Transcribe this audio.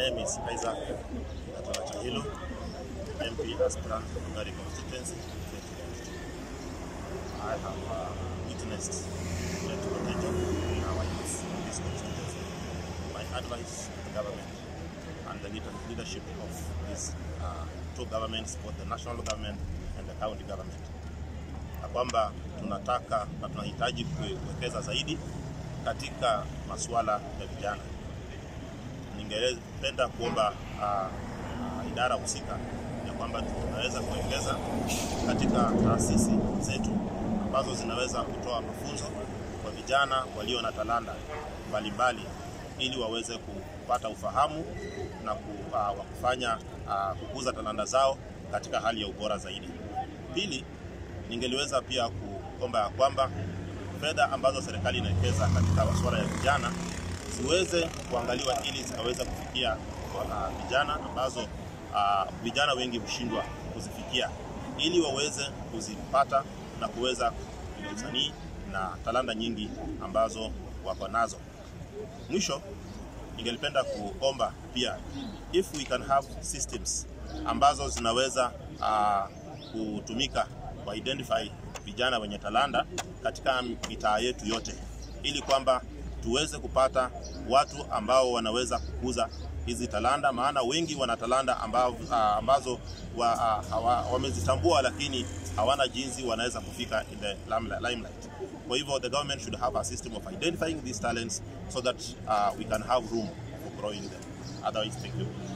name is Isaac Gatola Chahilo, MP aspirant from Gari constituency. 2022. I have uh, witnessed great potential in our youth in this constituency. My advice to the government and the leader- leadership of these uh, two governments, both the national government and the county government, ya kwamba tunataka na tunahitaji kuwekeza zaidi katika masuala ya vijana. Ningependa kuomba uh, uh, idara husika ya kwamba tunaweza kuwekeza katika taasisi zetu ambazo zinaweza kutoa mafunzo kwa vijana walio na talanta mbalimbali ili waweze kupata ufahamu na ku, uh, wa kufanya uh, kukuza talanta zao katika hali ya ubora zaidi. Pili, ningeliweza pia kuomba ya kwamba fedha ambazo serikali inawekeza katika masuala ya vijana ziweze kuangaliwa ili zikaweza kufikia uh, vijana ambazo uh, vijana wengi hushindwa kuzifikia ili waweze kuzipata na kuweza usanii na talanta nyingi ambazo wako nazo. Mwisho, ningelipenda kuomba pia if we can have systems ambazo zinaweza uh, kutumika ku identify vijana wenye talanta katika mitaa yetu yote, ili kwamba tuweze kupata watu ambao wanaweza kukuza hizi talanta, maana wengi wana talanta ambao, uh, ambazo wa, uh, hawa, wamezitambua lakini hawana jinsi wanaweza kufika in the limelight. limelight. Kwa hivyo the government should have a system of identifying these talents so that uh, we can have room for growing them. Otherwise, thank you.